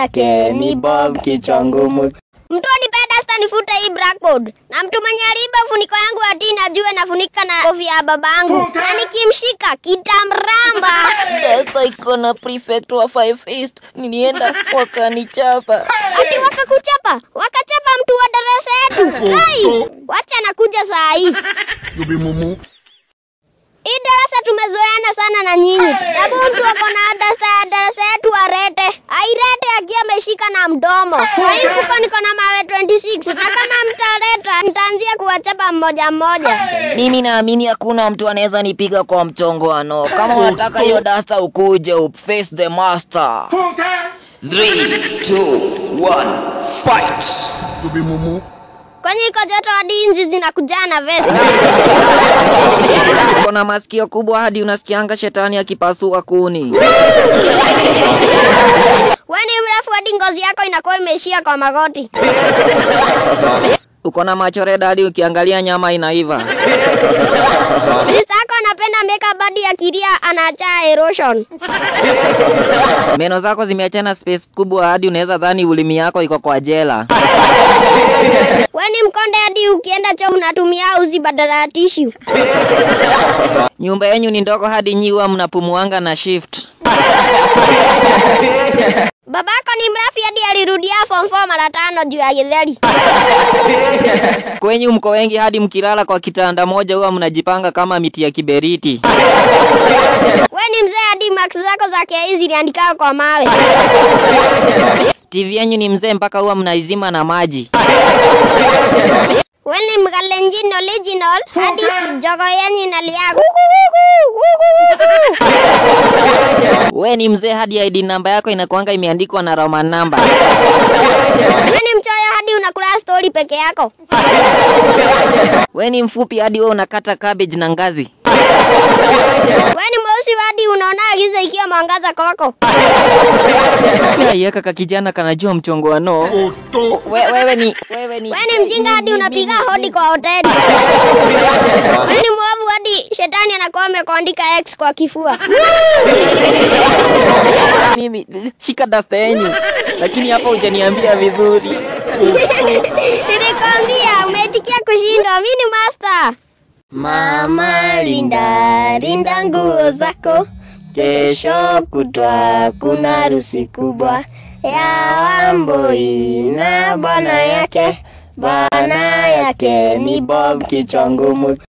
yake ni Bob kichwa ngumu. Mtu anipenda sasa nifute hii blackboard. Na mtu mwenye aliiba funiko yangu ati najue nafunika na kofia ya babangu. Na nikimshika kitamramba. Sasa iko na prefect wa Five East, nilienda wakanichapa. Ati wakakuchapa, wakachapa mtu wa darasa yetu. Kai, wacha nakuja saa hii. Hii darasa tumezoeana sana na nyinyi. Hebu mtu ako na darasa ya darasa yetu arete. Airete akiwa ameshika na mdomo. Kwa hii mfuko niko na mawe 26 na kama mtaleta nitaanzia kuwachapa mmoja mmoja. Mimi naamini hakuna mtu anaweza nipiga kwa mchongoano. Kama unataka hiyo dasta ukuje face the master. 3 2 1 fight. Kwenye iko joto hadi inzi zinakujaa na vest. Uko na masikio kubwa hadi unasikianga shetani akipasua kuni. Wewe ni mrefu hadi ngozi yako inakuwa imeishia kwa magoti. Uko na macho red hadi ukiangalia nyama inaiva. Sister yako anapenda makeup hadi akilia anaacha erosion. Meno zako zimeachana space kubwa hadi unaweza dhani ulimi yako iko kwa jela. Wewe ni mkonde hadi ukienda choo unatumia uzi badala ya tissue. Nyumba yenyu ni ndogo hadi nyi huwa mnapumuanga na shift. Babako ni mrafi hadi alirudia form 4 mara tano juu ya githeri. Kwenyu mko wengi hadi mkilala kwa kitanda moja huwa mnajipanga kama miti ya kiberiti. Wewe ni mzee hadi marks zako za KE ziliandika kwa mawe. TV yenyu ni mzee mpaka huwa mnaizima na maji. Wewe ni mkalenjin original hadi jogo yenyu inalia. We ni mzee hadi ID namba yako inakuanga imeandikwa na Roman number. Wewe ni mchoyo hadi unakula story peke yako. We ni mfupi hadi wewe unakata cabbage na ngazi. Wewe ni mweusi hadi unaona giza ikiwa mwangaza kwako. Yeka ka kijana kanajua mchongoano. We, wewe ni wewe ni Wewe ni mjinga hadi unapiga hodi kwa hoteli. Wewe ni mwovu hadi shetani anakuwa amekuandika X kwa kifua. mimi shika dasta yenyu. Lakini hapa hujaniambia vizuri. Nilikwambia umeitikia kushindwa. Mimi ni master. Mama linda linda nguo zako, kesho kutwa kuna harusi kubwa ya Wambui na bwana yake. Bwana yake ni Bob kichwa ngumu.